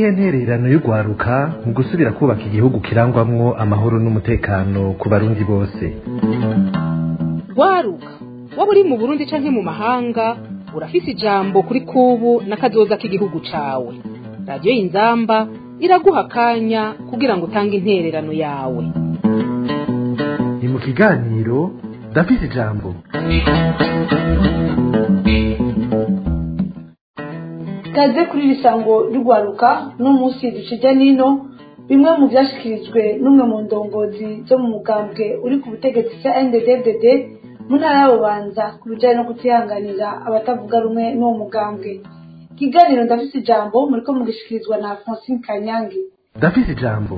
niyihe ntererano y'urwaruka mu gusubira kubaka igihugu kirangwamwo amahoro n'umutekano ku barundi bose rwaruka waba uri mu burundi canke mu mahanga urafise ijambo kuri kubu n'akazoza k'igihugu cawe radiyo y'inzamba iraguha akanya kugira ngo utange intererano yawe ni mu kiganiro ndafise ijambo kaze kuri iri sango ry'urwaruka n'umunsi ducija nino bimwe mu byashyikirijwe n'umwe mu ndongozi zo mu mugambwe uri ku butegetsi cya nddd mu ntara y'abubanza ku bijyanye no kutihanganira abatavuga rumwe n'uwo mugambwe ikiganiro ndafise ijambo muri ko mugishyikirizwa na francine kanyange ndafise ijambo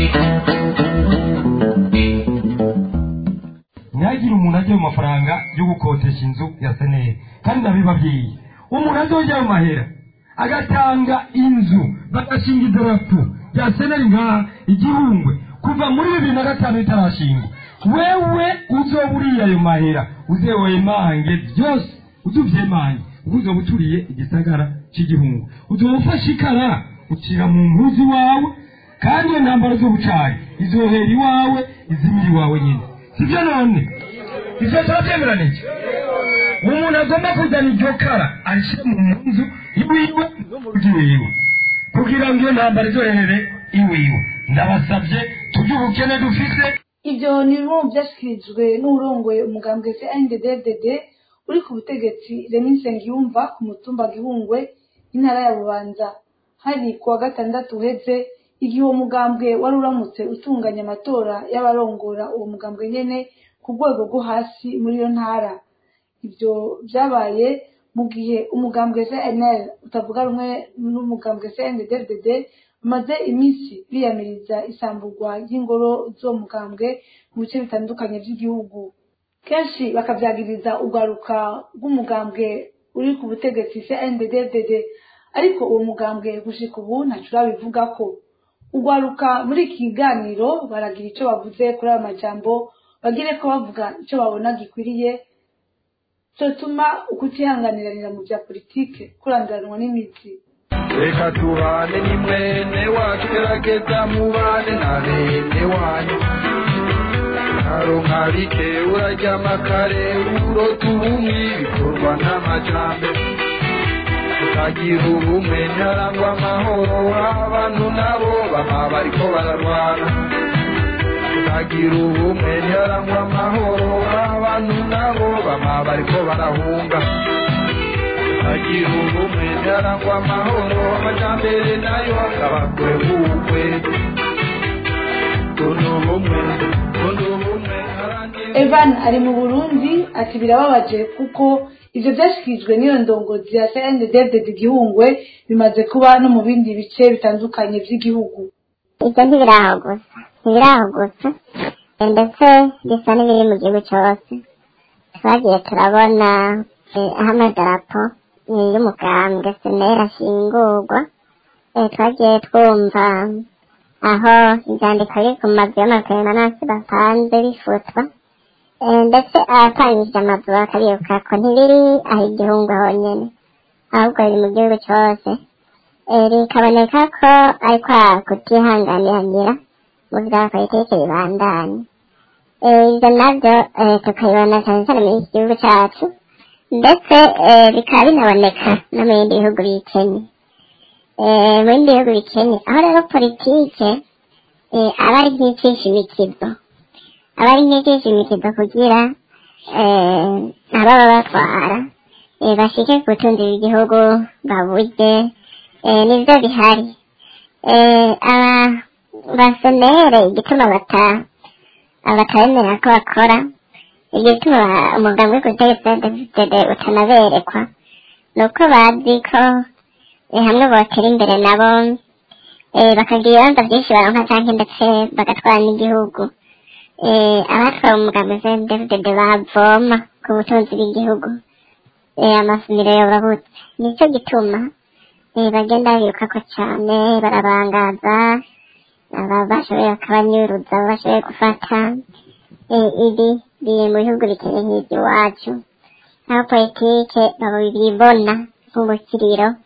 ntihagire umuntu ajya mu mafaranga yo gukotesha inzu ya seneri kandi ndabibabwiye umuntu azojya mu mahera agatanga inzu bagashinga idarapo rya seneri ngaha igihungwe kuva muri bibiri na gatanu bitarashingwa wewe uzoba uriye ayo mahera uzewemange byose uzuvyemange kuko uzoba uturiye igisagara c'igihungu uzoba ufashe ikara ucira mu mpuzu wawe kandi iyo ntambaro z'ubucari izohera iwawe izimira iwawe nyine sibyo none ivyo turabyemeranije umuntu agomba kuzana iryo kara arishyire mu nzu iwiwe no mu rugo iwiwe kugira ngo iyo ntambaro izoherere iwiwe ndabasabye tujye ubukene dufise ibyo ni bimwe mu byashyikirijwe n'urongoye umugambwe se nddd uri ku butegetsi remi nsengiyumva ku mutumba gihungwe intara ya bubanza hari ku wa gatandatu uheze igihe uwo mugambwe wari uramutse utunganya amatora y'abarongora uwo mugambwe nyene ku rwego rwo hasi muri iyo ntara ibyo byabaye mu gihe umugambwe cnl utavuga rumwe n'umugambwe cndd bamaze iminsi biyamiriza isamburwa ry'ingoro z'uwo mugambwe mu bice bitandukanye by'igihugu kenshi bakabyagiriza urwaruka rw'umugambwe uri ku butegetsi cndd ariko uwo mugambwe gushika ubu ntaco urabivuga ko urwaruka muri iki kiganiro baragira icyo bavuze kuri ayo majambo bagire ko bavuga icyo babona gikwiriye cyotuma ukutihanganiranira mu bya politike kurangiranwa n'imitsi reka tubane ni mwene wacu gerageza mubane na bene wanyu nkaronka bike uraryama kare urota ubumwe bikorwa n'amajambere tukagira ubumwe ntarangwa amahoro abantu nabo baba bariko bararwana tukagira ubumwe ntarangwa amahoro abantu nabo baba bariko barahunga tukagira ubumwe ntarangwa amahoro amajambere nayo akaba kure bukwe tunu ubumwe tunu ubumwe harangira evan ari mu burundi ati birababaje kuko ivyo vyashikirijwe n'iyo ndongozi ya cndd igihungwe bimaze kuba no mu bindi bice bitandukanye vy'igihugu ibyo ntibiraho gusa ntibiraho gusa Eh, ndetse bisa n'ibiri mu gihugu cyose twagiye turabona eh, aho amadarapo eh, y'umugambwe senera ashingurwa Eh, twagiye twumva aho ibyandiko biri ku mazu y'amaperemanasi bapanze bifutwa Eh, ndetse ahatangije amazu bakabibuka ko ntibiri aho igihungu honyine ahubwo biri mu gihugu cyose Eh, bikaboneka ko ari kwa kutihanganiranira mu bya politiki bibandanye Eh, ibyo nabyo eh, tukabibona cyane cyane muri iki gihugu cyacu ndetse eh, bikaba binaboneka no mu bindi bihugu bikennye Eh, mu bindi bihugu bikennye aho rero politike eh, aba ari nk'icisha imikizo aba ari nk'icisha imikizo kugira eh, ababa batwara eh, bashike ku butunzi bw'igihugu baburye eh, nivyo bihari eh, aba basomere igituma bata abatabemera ko bakora igituma umugambi w'ubutegetsi utanaberekwa ni uko bazi ko eh, hamwe botera imbere nabo eh, bakagira ibibanza byinshi baronka canke ndetse bagatwara n'igihugu eh, abatwara umugambi w'ubutegetsi bavoma ku butunzi bw'igihugu eh, amasomero yorobutse nicyo gituma eh, bagenda birukako cane barabangaza aba bashoboye bakabanyuruza abo bashoboye gufata eh, ibi biri mu bihugu bikeye nk'iby'iwacu aho politike babibona nk'ubukiriro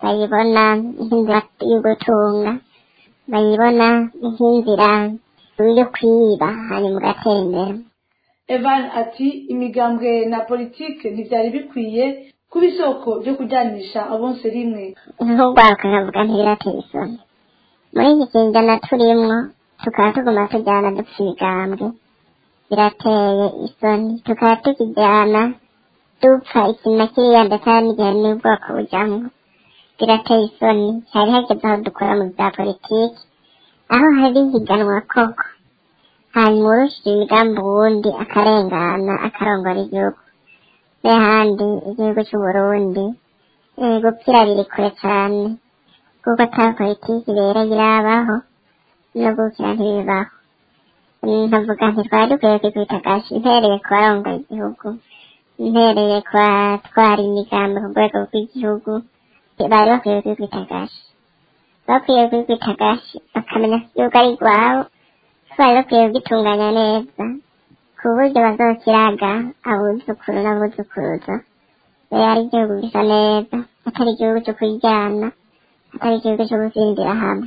bayibona nk'inzira yo gutunga bayibona nk'inzira yo kwiba hanyuma ugatera imbere evan ati imigambwe na politike ntibyari bikwiye kuba isoko ryo kujyanisha abonse rimwe nk'urwaruka nkavuga ntibirateye isoni muri iki kinyejana turimwo tukaba tuguma tujyana dupfa imigambwe birateye isoni tukaba tukijyana dupfa iki na kiriya ndetse hari n'igihe n'ubwoko bujyamo birateye isoni hari hageze aho dukora mu bya politiki aho hari higanwa koko hanyuma urushije imigambi uwundi akarengana akarongora igihugu n'ahandi igihugu cy'uburundi gupfira biri kure cyane kuko ata politiki rero irabaho no gukira ntibibaho nkavuga nti twari dukwiye kwikubita agashi mpereye ku barongoye igihugu mpereye ku batwara imigambi ku rwego rw'igihugu bari bakwiye kwikubita agashi bakwiye kwikubita agashi bakamenya ko igihugu ari rwabo bari bakwiye kugitunganya neza ku buryo bazokiraga abuzukuru n'abuzukuruza rero ari igihugu gisa neza atari igihugu cyo kuryana atari igihugu cyo gusinzira hamwe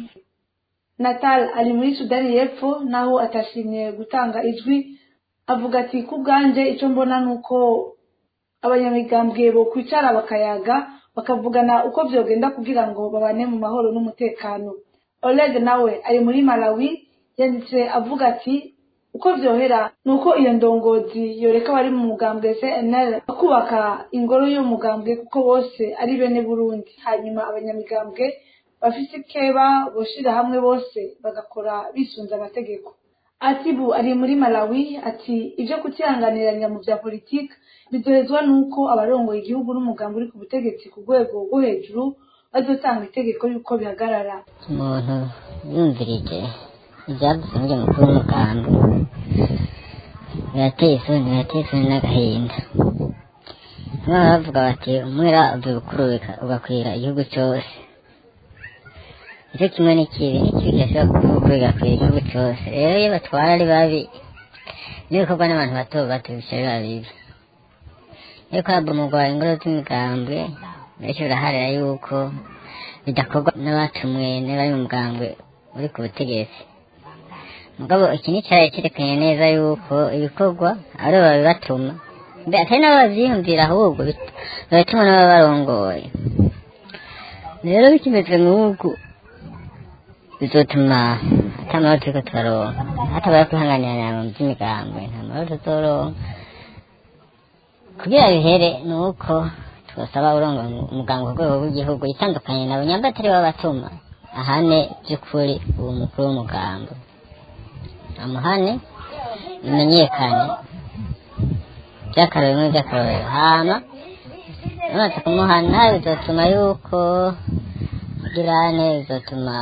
natal ari muri sudani y'epfo naho atashimye gutanga ijwi avuga ati ku bwanjye icyo mbona ni uko abanyamigambwe bo kwicara bakayaga bakavugana uko byogenda kugira ngo babane mu mahoro n'umutekano oleg nawe ari muri malawi yanditse avuga ati uko byohera ni uko iyo ndongozi yoreka abari mu mugambwe cnl bakubaka ingoro y'umugambwe kuko bose ari bene burundi hanyuma abanyamigambwe bafite ikeba boshira hamwe bose bagakora bisunze amategeko atibu ari muri malawi ati ibyo kutihanganiranya mu bya politiki bidohezwa n'uko abarongoye igihugu n'umugambi uri ku butegetsi ku rwego rwo hejuru bazotanga itegeko y'uko bihagarara umuntu yumvirije ibyavuzwe n'ibyo mukuru w'umugambi birateye isoni birateye isoni n'agahinda bamwe bavuga bati umwera ubibukurubika ugakwira igihugu cyose nicyo kimwe n'ikibi n'ikibi kirashobora kuvuga igakwira igihugu cyose rero iyo batwara ari babi n'ibikorwa n'abantu bato bato bica biba bibi iyo kwabomogwa ingoro z'imigambwe benshi baraharira yuko bidakorwa n'abatumwe n'abari mu mugambwe uri ku butegetsi mugabo iki ni cyari cyerekanye neza yuko ibikorwa ari babibatuma mbe atari nabo babyiyumvira ahubwo babitumwa n'ababarongoye rero bikimeze nk'uku bizotuma ata mahoro turiko turaronka hatabaye kwihanganirana mu by'imigambwe nta mahoro tuzoronka kugira bihere ni uko twasaba urongo umuganga ku rwego rw'igihugu yitandukanye nabo nyamba atari bo batuma ahane by'ukuri uwo mukuru w'umuganga amuhane bimenyekane by'akarorero muri by'akarorero hama bamaze kumuhana bizatuma yuko girane bizatuma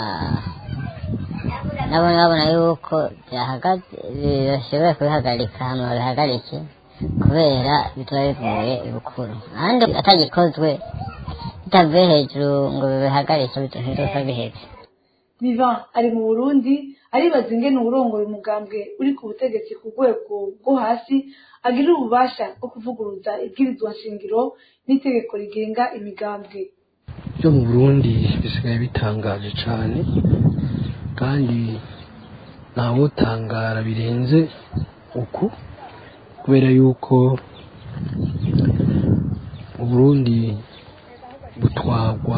nabo babona yuko byahagaze bashobora kubihagarika hama babihagarike kubera bitaba bivuye ibukuru ahandi atagikozwe bitavuye hejuru ngo bibihagarike ntibizosa biheze vivan ari mu burundi aribaza ingene uwurongoye umugambwe uri ku butegetsi ku rwego rwo hasi agira ububasha bwo kuvuguruza ibwirizwa nshingiro n'itegeko rigenga imigambwe byo mu burundi bisigaye bitangaje cyane kandi ntawutangara birenze uku kubera yuko uburundi butwagwa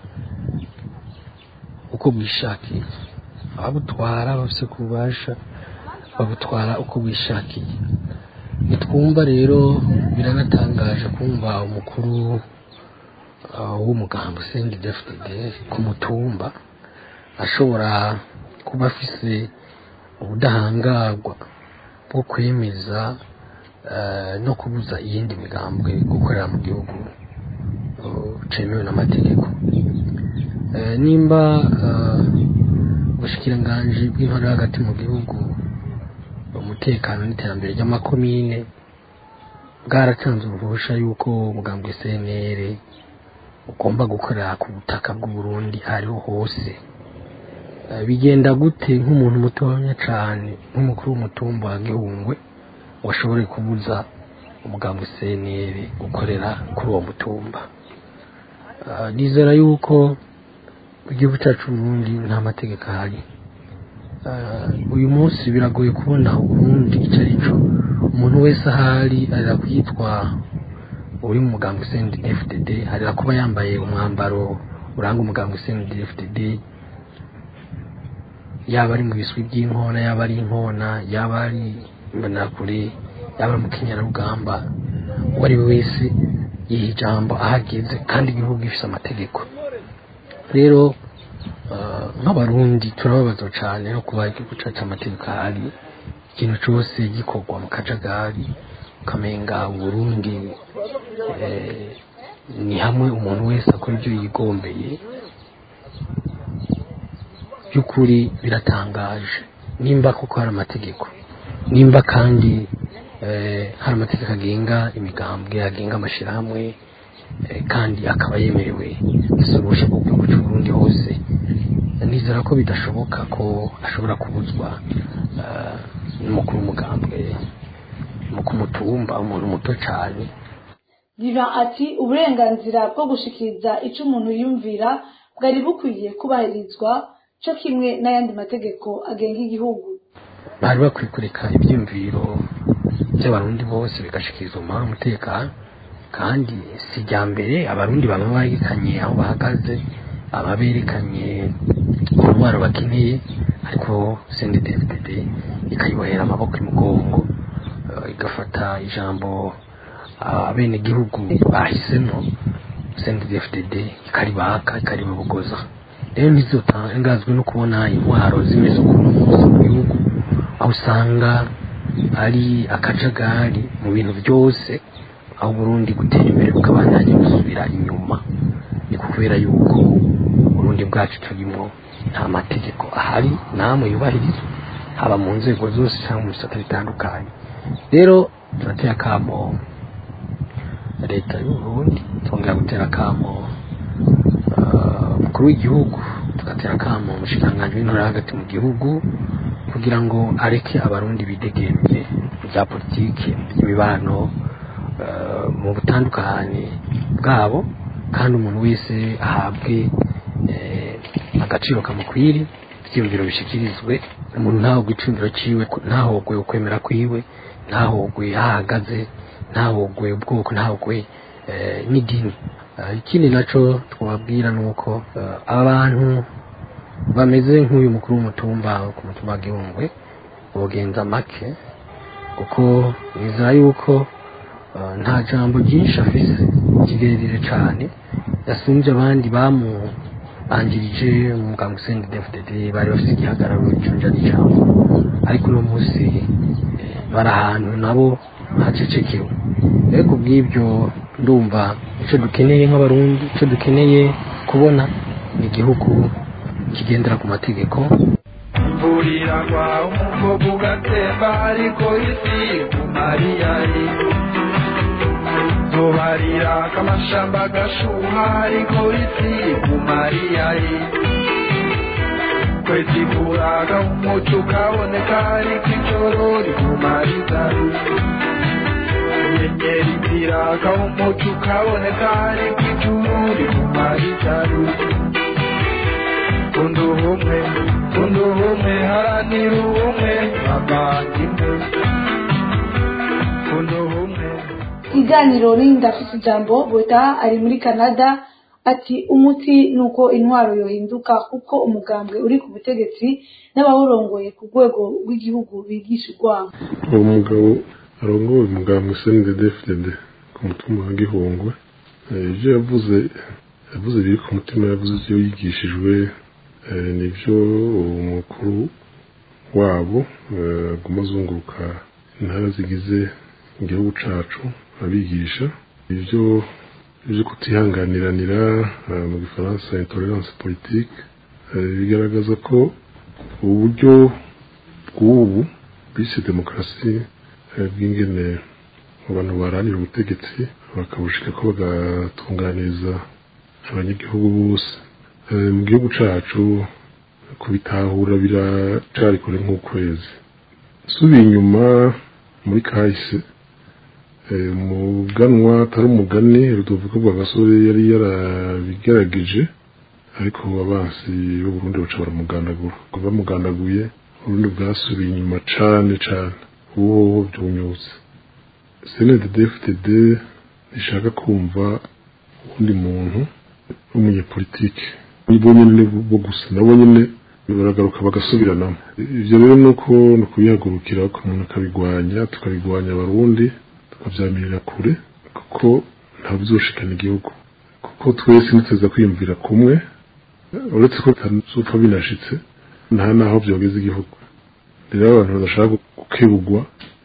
uko bwishakiye ababutwara bafite kubasha babutwara uko bwishakiye nitwumva rero biranatangaje kumva umukuru w'umugambi usenga idefite ku mutumba ashobora kuba afise ubudahangarwa bwo kwemeza no kubuza iyindi migambwe gukorera mu gihugu cemewe n'amategeko nimba ubushikiranganji bw'intore hagati mu gihugu umutekano n'iterambere ry'amakomine bwaratanze uruhusha y'uko umugambwe cnr ugomba gukorera ku butaka bw'uburundi ariho hose bigenda gute nk'umuntu mutonya cyane nk'umukuru w'umutumba wa gihungwe ngo ashobore kubuza umugambwe cnr gukorera kuri uwo mutumba Ah, nizera yuko mu gihugu cyacu Burundi nta mategeko ahari Ah, uyu munsi biragoye kubona uburundi icyo ari cyo umuntu wese ahari arira kwitwa uri mu muganga usendi fdd arira kuba yambaye umwambaro uranga umuganga usendi fdd yaba ari mu biswi by'inkona yaba ari inkona yaba ari imbonerakure yaba ari mu kinyarugamba uwo ari we wese yiha ijambo ahageze kandi igihugu gifite amategeko rero ah, nk'abarundi turababazwa cyane no kuba igihugu cyacu amategeko ahari ikintu cyose gikorwa mu kajagari ukamenga uburundi eh, ni hamwe umuntu wese akora ibyo yigombeye by'ukuri biratangaje nimba koko hari amategeko nimba kandi eh, hari amategeko agenga imigambwe agenga amashyirahamwe eh, kandi akaba yemerewe gusoresha mu gihugu cy'u Burundi hose nizera ko bidashoboka ko ashobora kubuzwa eh, n'umukuru w'umugambwe mu kumutumba umuntu muto cyane Divan ati uburenganzira bwo gushikiriza icyo umuntu yumvira bwari bukwiye kubahirizwa cyo kimwe n'ayandi mategeko agenga igihugu bari bakwiye kureka ibyiyumviro by'abarundi bose bigashikirizwa mu mahoro umutekano kandi si irya mbere abarundi baba berekanye aho bahagaze baba berekanye intwaro bakeneye ariko cnddd ikayibohera amaboko imugongo eh, igafata ijambo abenegihugu bahisemo cnddd ikaribaka ikaribabogoza rero ntizotangazwe no kubona intwaro zimeze ukuntu munsi mu gihugu aho usanga ari akajagari mu bintu byose aho Burundi gutera imbere bukabandanya gusubira inyuma ni kubera yuko Burundi bwacu turimo nta mategeko ahari namwe yubahirizwa haba mu nzego zose cyangwa mu bisata bitandukanye rero turatera akamo leta y'u Burundi twongera gutera akamo ah, umukuru w'igihugu tugatera akamo umushikiranganji w'intore hagati mu gihugu kugira ngo areke abarundi bidegemye mu bya politiki mu by'imibano eh, mu butandukane bwabo kandi umuntu wese ahabwe eh, agaciro kamukwiri ibyiyumviro bishikirizwe umuntu ntahogwe icumviro ciwe ntahogwe ukwemera kwiwe ntahogwe ahagaze ntahogwe ubwoko ntahogwe eh, n'idini Eh, ikindi naco twababwira ni uko eh, abantu bameze nk'uyu mukuru w'umutumba ku mutumba wa gihungwe bogenza make kuko nizera yuko eh, nta jambo ryinshi afise rirerire cane yasumbye abandi bamubanjirije mu muganga usendi dfdd bari bafise igihagararo icunja n'ijambo ariko uno munsi eh, bari ahantu nabo hacecekewe rero ku bw'ibyo ndumva icyo dukeneye nk'abarundi icyo dukeneye kubona ni igihugu kigendera ku mategeko imvurira kwa umugogo ugatemba ariko isi kumariyari zobarira kamashamba gashuha ariko isi kumariyari kwezi kuraga umuco ukaboneka ariko ijoro rikumarizaru inyenyeri ziraka umuco ukaboneka ariko ijuru rikumarizaru kunda ubumwe kunda ubumwe haranira ubumwe bavandimwe kunda ubumwe ikiganiro n'indi afite ijambo bota ari muri canada ati umuti ni uko intwaro yohinduka kuko umugambwe uri ku butegetsi n'abawurongoye ku rwego rw'igihugu bigisha urwango uwo mugabo arongoye umugambwe cnddd ku mutima wa gihungwe Eh, ibyo yavuze yavuze biri ku mutima yavuze ibyo yigishijwe eh, nibyo umukuru wabo eh, aguma azunguruka intara zigize igihugu cacu abigisha ibyo ibyo kutihanganiranira eh, mu gifaransa intolerance politique eh, bigaragaza ko uburyo bw'ubu bise demokarasi eh, bw'ingene abantu baranira ubutegetsi bakabushika ko bagatunganiriza abanyagihugu bose Eh, mu gihugu cacu kubitahura biracari kure nk'ukwezi subiye inyuma muri kahise umuganwa atari umugani rudovuga rwa gasore yari yarabigerageje ariko abansi b'uburundi baca baramugandagura bamugandaguye uburundi bwasubiye inyuma cane cane ubu byunyutse cnddfdd ntishaka kumva uwundi muntu w'umunyepolitike bo nyene bo gusa nabo nyene baragaruka bagasubiranamo ivyo rero nuko ni ukubihagurukira ko umuntu akabigwanya tukabigwanya abarundi tukavyamirira kure kuko nta bizoshikana igihugu kuko twese niteza kwiyumvira kumwe uretse ko bitazopfa binashitse nta naho vyogeza igihugu rero abantu badashaka gukebugwa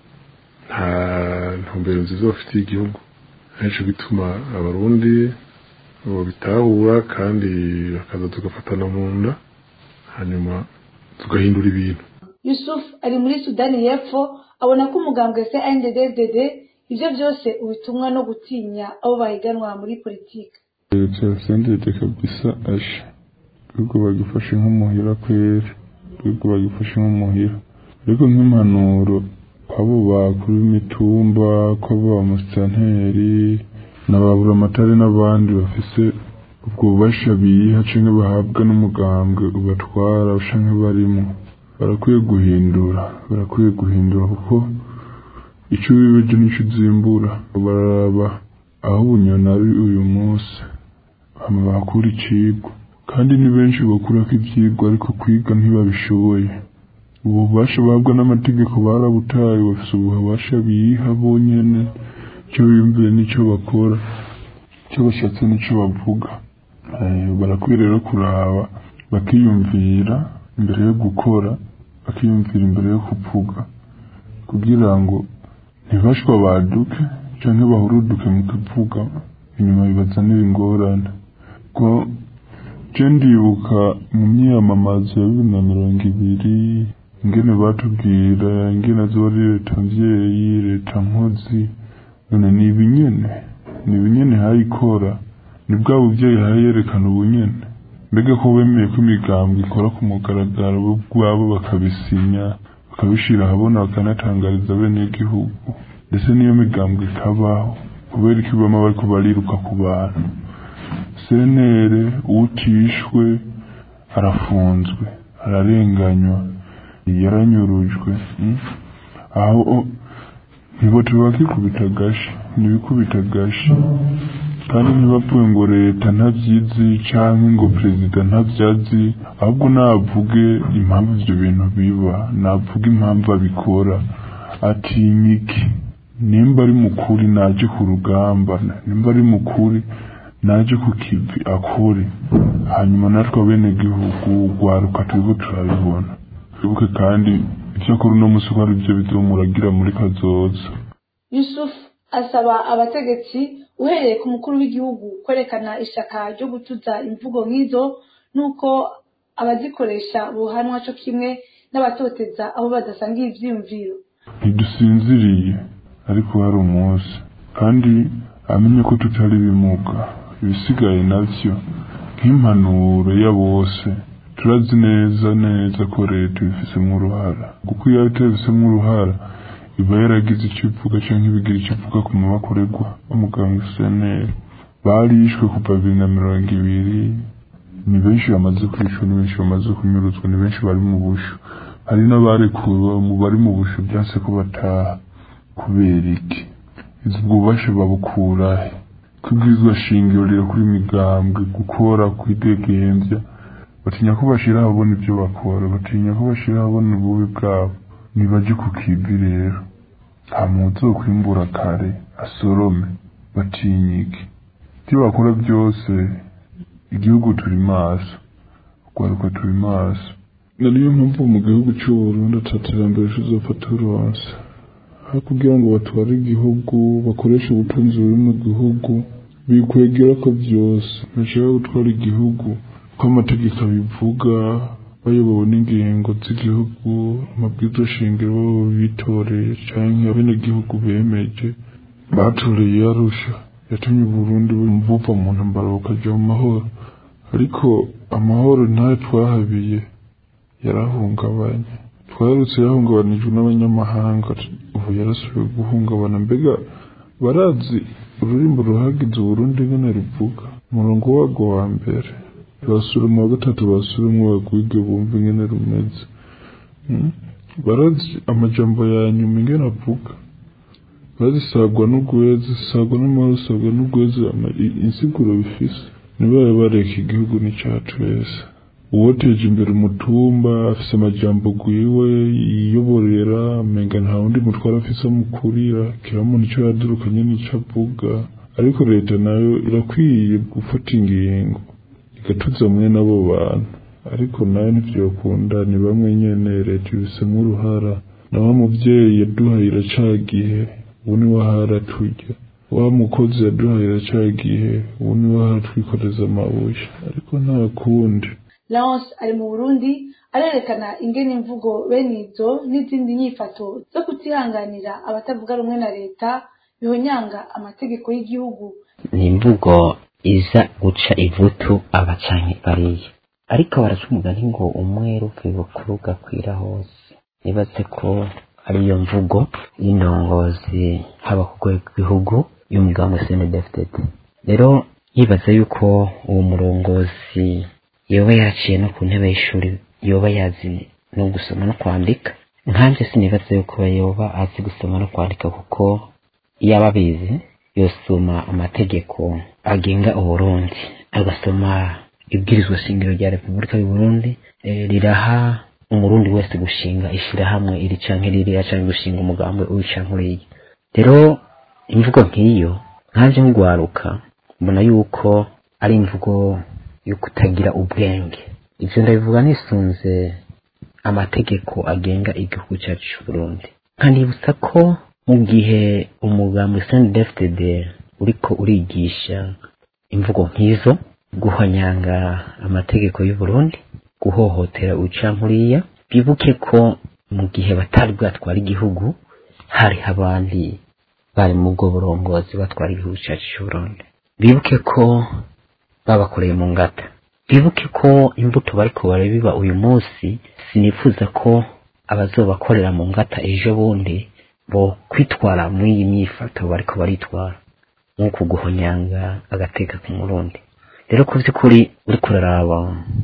nta ntumbero nziza bafitiye igihugu arico gituma abarundi bitahura kandi bakaza tugafatana mu nda hanyuma tugahindura ibintu yusuf ari muri sudani y'epfo abona ko umugambwe se nddd ibyo byose ubitumwa no gutinya abo bahiganwa muri politiki sendede kabisa asha ahubwo bagifashe nk'umuhira kwera ahubwo bagifashe nk'umuhira ariko nk'impanuro kwabo bakuru imitumba kwabo ba musitanteri na ba buramatari n'abandi bafise ubwo bubasha biha canke bahabwa n'umugambwe ubatwara canke barimo barakwiye guhindura barakwiye guhindura kuko ico bibeje nico uzimbura bararaba aho ubunyoni ari uyu munsi hama bahakura icigwa kandi ni benshi bakurako ivyigwa ariko kwiga ntibabishoboye ubu bubasha bahabwa n'amategeko barabutaye bafise ububasha biha bonyene ico biyumviye n'ico bakora ico bashatse n'ico bavuga barakwiye rero kuraba bakiyumvira imbere yo gukora bakiyumvira imbere yo kuvuga kugira ngo ntibashwa baduke canke bahuruduke mu kuvuga inyuma bibazanira ingorane ko je ndibuka mu myiyamamazo ya bibiri na mirongo ibiri ingene batubwira ingene azoba ari leta mvyeyi leta nkozi none ni ibinyene ni ibinyene hayikora ni bwa buvyeyi hayerekana ubunyene mbega ko bemeye ko imigambwe ikora ku mugaragaro bo ubwabo bakabisinya bakabishira ahabona bakanatangariza bene igihugu ndetse niyo migambwe ikabaho kubera ko ibama bariko bariruka ku bantu senere utishwe arafunzwe ararenganywa yaranyurujwe aho ntibote bakikubita agashi ntibikubita agashi kandi ntibapfuye ngo leta ntabyizi canke ngo perezida ntabyazi ahubwo navuge impamvu ivyo bintu biba navuge impamvu abikora atinya iki nimba ari mukuri naje ku rugamba nimba ari mukuri naje ku kivi akore hanyuma natwe abene gihugu rwaruka turiko turabibona twibuke kandi ivyo akora uno musi ko ari vyo bizomuragira muri kazoza yusuf asaba abategetsi uhereye ku mukuru w'igihugu kwerekana ishaka ryo gutuza imvugo nk'izo n'uko abazikoresha buhanwa co kimwe n'abatoteza aho badasangiye ivyiyumviro ntidusinziriye ariko hari umunsi kandi amenye ko tutari bimuga ibisigaye navyo nk'impanuro ya bose turazi neza neza ko leta ibifisemo uruhara kuko iyo itabifisemo uruhara iba yaragize icyo ivuga canke ibigira icyo ivuga ku mabakorerwa umuganga seneri barishwe kuva bibiri na mirongo ibiri ni benshi bamaze kwicwa ni benshi bamaze kunyuruzwa ni benshi bari mu bushu hari n'abarekuwe mu bari mu bushu byanse ko bataha kubera iki izi bwubashe babukurahe kubwizwa shingiro rero kuri migambwe gukora kwidegembya batinya ko bashira ahabona ibyo bakora batinya ko bashira ahabona ububi bwabo nibaje ku kivi rero nta muntu uzokwimbura kare asorome batinyike ibyo bakora byose igihugu turi maso urwaruka turi maso na niyo mpamvu mu gihugu cy'uburundi ataterambere tuzopfa turonse aho kugira ngo batware igihugu bakoreshe ubutunzi buri mu gihugu bikwegera ko byose ntashaka gutwara igihugu ko amategeko abivuga bayobowe n'ingingo z'igihugu amabwiriza shingiro babo bitoreye canke abenegihugu bemeje batoreye yarusha yatumye uburundi buva mu ntambara bukaja mu mahoro ariko amahoro ntayo twahabiye yarahungabanye twarutse yahungabanijwe n'abanyamahanga ubu yarasubiye guhungabana mbega barazi ururimbo ruhagize uburundi ngene ruvuga umurongo warwo wa mbere basura mu wa gatatu basura mu bagwige bumva ingene rumeze Mm. barazi amajambo ya nyuma ingene avuga bazisagwa n'ugwezi sagwa n'amahoro sagwa n'ugwezi ama- i- insiguro bifise nibaye bareka igihugu n'icacu wese uwoteje imbere umutumba afise amajambo gwiwe yiyoborera menga nta wundi mutwara afise amukurira kiramo nico yadurukanye n'ico avuga ariko leta nayo irakwiye gufata ingingo igatuza mwe n'abo bantu ariko nayo ntivyokunda ni bamwe nyene leta ibisemwo uruhara na wa muvyeyi yaduhaye iracagihe ubu ni wahara turya wa mukozi yaduhaye iracagihe ubu ni wahara twikoreza amabuye ariko nta kundi Laurence ari mu Burundi arerekana ingene imvugo bene izo n'izindi nyifato zo kutihanganira abatavuga rumwe na leta bihonyanga amategeko y'igihugu ni imvugo iza guca ivutu abacanke bariya ariko baraca umugani ngo umwe ruvuye bukuru gakwira hose nibaze ko ariyo mvugo y'indongozi haba ku rwego rw'igihugu y'umugambi snedfdd rero yibaza yuko uwo murongozi yoba yaciye no ku ntebe y'ishuri yoba yazi no gusoma no kwandika nkanje sinibaza yuko yoba azi gusoma no kwandika kuko iyo aba abizi yosoma amategeko agenga uburundi agasoma ibwirizwa shingiro rya repubulika y'uburundi eh, riraha umurundi wese gushinga ishirahamwe iri canke ririya canke gushinga umugambi uyu canke uriya rero imvugo nk'iyo nkaje nk'ugwaruka mbona yuko ari imvugo yo kutagira ubwenge ivyo ndabivuga nisunze amategeko agenga igihugu cyacu c'uburundi nkanibutsa ko mu gihe umugambi sndfdd uriko urigisha imvugo nk'izo guhonyanga amategeko y'uburundi guhohotera ucankuriya bibuke ko mu gihe batari bwatwara igihugu hari abandi bari mu bwo burongozi batwara igihugu cyacu c'uburundi bibuke ko babakoreye mu ngata bibuke ko imbuto bariko barabiba uyu munsi sinifuza ko abazobakorera mu ngata ejo bundi bo kwitwara muri iyi myifato bariko baritwara nk'uku guhonyanga agateka ku murundi rero ku by'ukuri uriko uraraba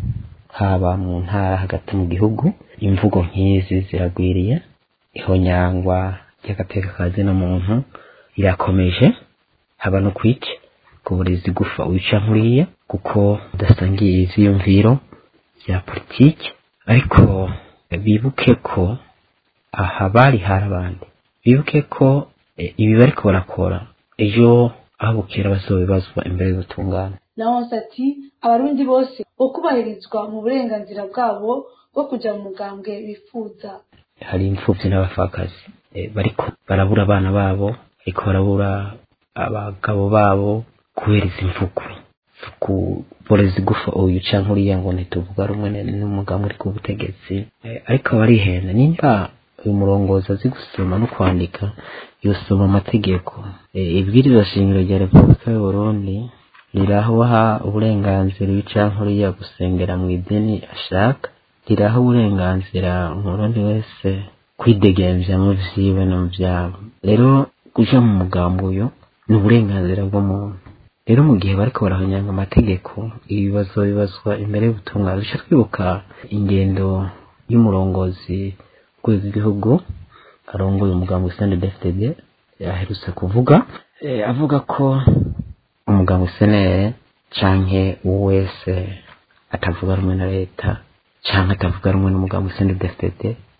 haba mu ntara hagati mu gihugu imvugo nk'izi ziragwiriye ihonyangwa ry'agateka ka zina muntu irakomeje haba no kwica ku burezi gufa wica nkuriya kuko udasangiye ivyiyumviro bya politiki ariko bibuke ko aha bari hari abandi bibuke ko eh, ibi bariko barakora ejo aho bukera bazobibazwa imbere y'ubutungane Laurence ati abarundi bose bo kubahirizwa mu burenganzira bwabo bwo kuja mu mugambwe bifuza hari imfuvyi n'abapfakazi eh, bariko barabura abana babo ariko barabura abagabo babo kubera izi mvugo kuboreza igufa uyu canke uriya ngo ntituvuga rumwe n'umugambi uri ku butegetsi Eh, ariko barihenda nimba uyu murongozi azi gusoma no kwandika yosoma amategeko Eh, ibwirizwa shingiro rya repubulika y'uburundi riraha uburenganzira uyu canke uriya gusengera mu idini ashaka riraha uburenganzira umurundi wese kwidegemvya mu vyiwe no mu vyabo rero kuja mu mugambi uyu ni uburenganzira bw'umuntu rero mu gihe bariko barahonyanga amategeko ibibazo bibazwa imbere y'ubutungane duca twibuka ingendo y'umurongozi w'urwego rw'igihugu arongoye umugambi sende dfdd aherutse kuvuga eh, avuga ko umugambi senere canke uwo wese atavuga rumwe na leta canke atavuga rumwe n'umugambi sende dfdd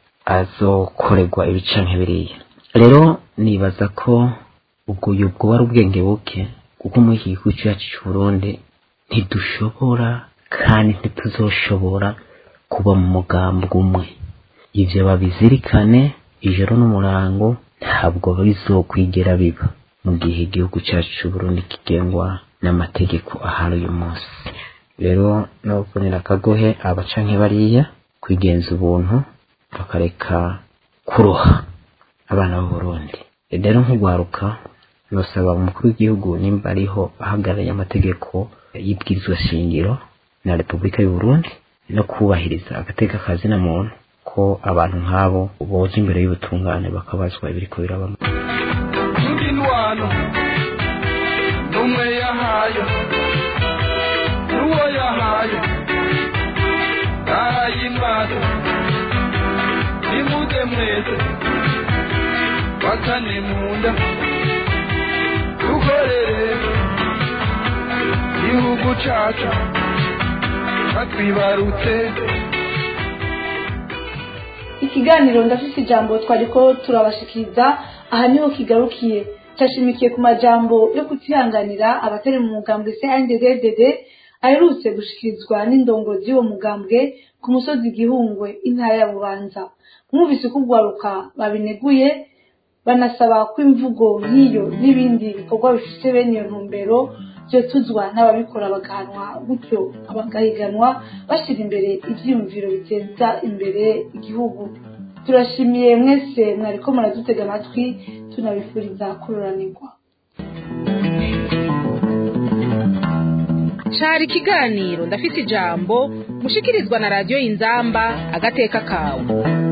azokorerwa ibi canke biriya rero nibaza ko ubwo ubwo wari ubwenge buke kuko muri iki gihugu cyacu cy'uburundi ntidushobora kandi ntituzoshobora kuba mu mugambi umwe ivyo babizirikane ijoro n'umurango ntabwo bizokwigera biba mu gihe igihugu cyacu cy'uburundi kigengwa n'amategeko ahari uyu munsi rero nobonera akagohe abacanke bariya kwigenza ubuntu bakareka kuroha abana b'uburundi rero nk'ugwaruka nosaba umukuru w'igihugu nimba ariho ahagarariye amategeko y'ibwirizwa shingiro na repubulika y'uburundi no kubahiriza agateka ka zina muntu ko abantu nk'abo boja imbere y'ubutungane bakabazwa ibiriko birabamo indi ntwaro impano n'umwe yahaye n'uwo yahaye arayimbaza nimuze mwese bakane mu nda dukorere igihugu cacu batwibarutse ikiganiro ndafise ijambo twariko turabashikiriza aha niho kigarukiye cashimikiye ku majambo yo kutihanganira abatari mu mugambwe CNDD-FDD aherutse gushikirizwa n'indongozi y'uwo mugambwe ku musozi gihungwe intara ya bubanza mwumvise ko ugwaruka babineguye banasaba ko imvugo nk'iyo n'ibindi bikorwa bifite bene iyo ntumbero vyotuzwa n'ababikora bagahanwa gutyo bagahiganwa bashyira imbere ivyiyumviro biteza imbere igihugu turashimiye mwese mwariko muradutega amatwi tunabifuriza kururanirwa cari ikiganiro ndafise ijambo mushikirizwa na radiyo inzamba agateka kawe